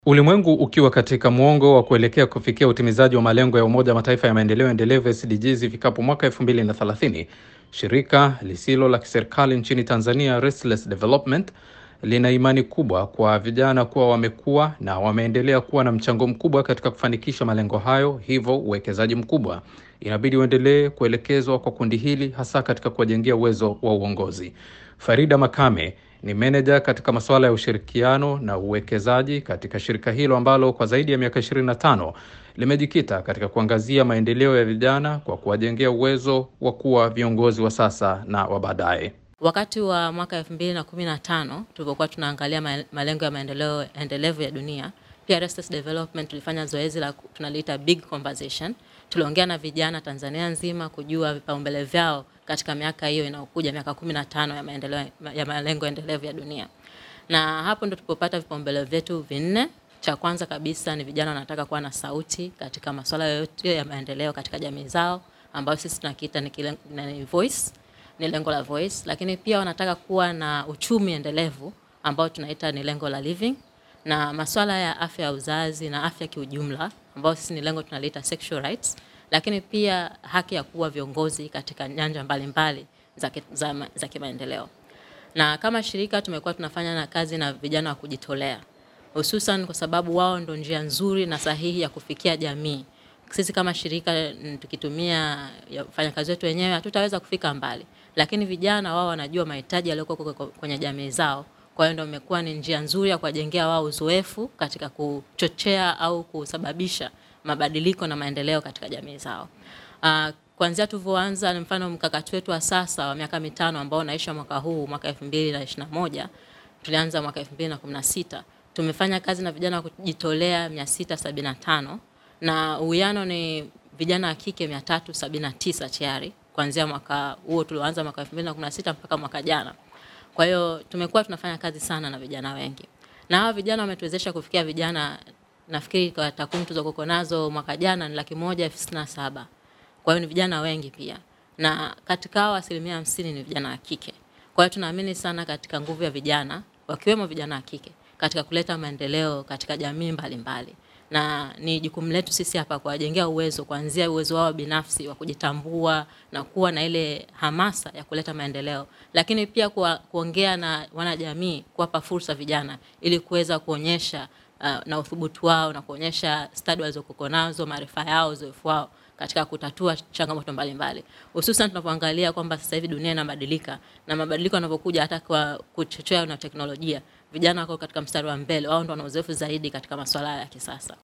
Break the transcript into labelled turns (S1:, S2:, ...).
S1: Ulimwengu ukiwa katika mwongo wa kuelekea kufikia utimizaji wa malengo ya Umoja wa Mataifa ya maendeleo endelevu SDGs ifikapo mwaka 2030, shirika lisilo la kiserikali nchini Tanzania Restless Development lina imani kubwa kwa vijana kuwa wamekuwa na wameendelea kuwa na mchango mkubwa katika kufanikisha malengo hayo, hivyo uwekezaji mkubwa inabidi uendelee kuelekezwa kwa kundi hili hasa katika kuwajengea uwezo wa uongozi. Farida Makame ni meneja katika masuala ya ushirikiano na uwekezaji katika shirika hilo ambalo kwa zaidi ya miaka 25 limejikita katika kuangazia maendeleo ya vijana kwa kuwajengea uwezo wa kuwa viongozi wa sasa na wa baadaye.
S2: Wakati wa mwaka elfu mbili na kumi na tano tulipokuwa tunaangalia ma- malengo ya maendeleo endelevu ya dunia, pia Restless Development tulifanya zoezi la tunaliita big conversation. Tuliongea na vijana Tanzania nzima kujua vipaumbele vyao katika miaka hiyo inayokuja, miaka kumi na tano ya maendeleo ya malengo endelevu ya dunia, na hapo ndo tulipopata vipaumbele vyetu vinne. Cha kwanza kabisa ni vijana wanataka kuwa na sauti katika masuala yote ya maendeleo katika jamii zao, ambayo sisi tunakiita ni, kile- ni voice ni lengo la voice, lakini pia wanataka kuwa na uchumi endelevu ambao tunaita ni lengo la living, na masuala ya afya ya uzazi na afya kiujumla ambao sisi ni lengo tunaliita sexual rights, lakini pia haki ya kuwa viongozi katika nyanja mbalimbali za, ki- za, ma- za kimaendeleo. Na kama shirika tumekuwa tunafanya na kazi na vijana wa kujitolea, hususan kwa sababu wao ndo njia nzuri na sahihi ya kufikia jamii. Sisi kama shirika mm, tukitumia ya wafanyakazi wetu wenyewe hatutaweza kufika mbali, lakini vijana wao wanajua mahitaji yaliyokuwa kwa- kwenye jamii zao. Kwa hiyo ndio imekuwa ni njia nzuri ya kuwajengea wao uzoefu katika kuchochea au kusababisha mabadiliko na maendeleo katika jamii zao. Uh, kuanzia tulivyoanza, ni mfano mkakati wetu wa sasa wa miaka mitano ambao unaisha mwaka huu mwaka 2021 tulianza mwaka 2016 tumefanya kazi na vijana wa kujitolea 675 na uwiano ni vijana wa kike 379 tayari kuanzia mwaka huo tulioanza mwaka 2016 mpaka mwaka jana. Kwa hiyo tumekuwa tunafanya kazi sana na vijana wengi, na hawa vijana wametuwezesha kufikia vijana, nafikiri kwa takwimu tulizokuwa nazo mwaka jana ni laki moja elfu sitini na saba. Kwa hiyo ni vijana wengi pia, na katika hao asilimia hamsini ni vijana wa kike. Kwa hiyo tunaamini sana katika nguvu ya vijana, wakiwemo vijana wa kike katika kuleta maendeleo katika jamii mbalimbali na ni jukumu letu sisi hapa kuwajengea uwezo, kuanzia uwezo wao binafsi wa kujitambua na kuwa na ile hamasa ya kuleta maendeleo, lakini pia kuwa, kuongea na wanajamii, kuwapa fursa vijana ili kuweza kuonyesha uh, na uthubutu wao na kuonyesha stadi walizokuwa nazo, maarifa yao, uzoefu wao katika kutatua changamoto mbalimbali, hususan tunapoangalia kwamba sasa hivi dunia inabadilika na mabadiliko yanavyokuja hata kwa kuchochea na teknolojia, vijana wako katika mstari wa mbele, wao ndo wana uzoefu zaidi katika masuala ya kisasa.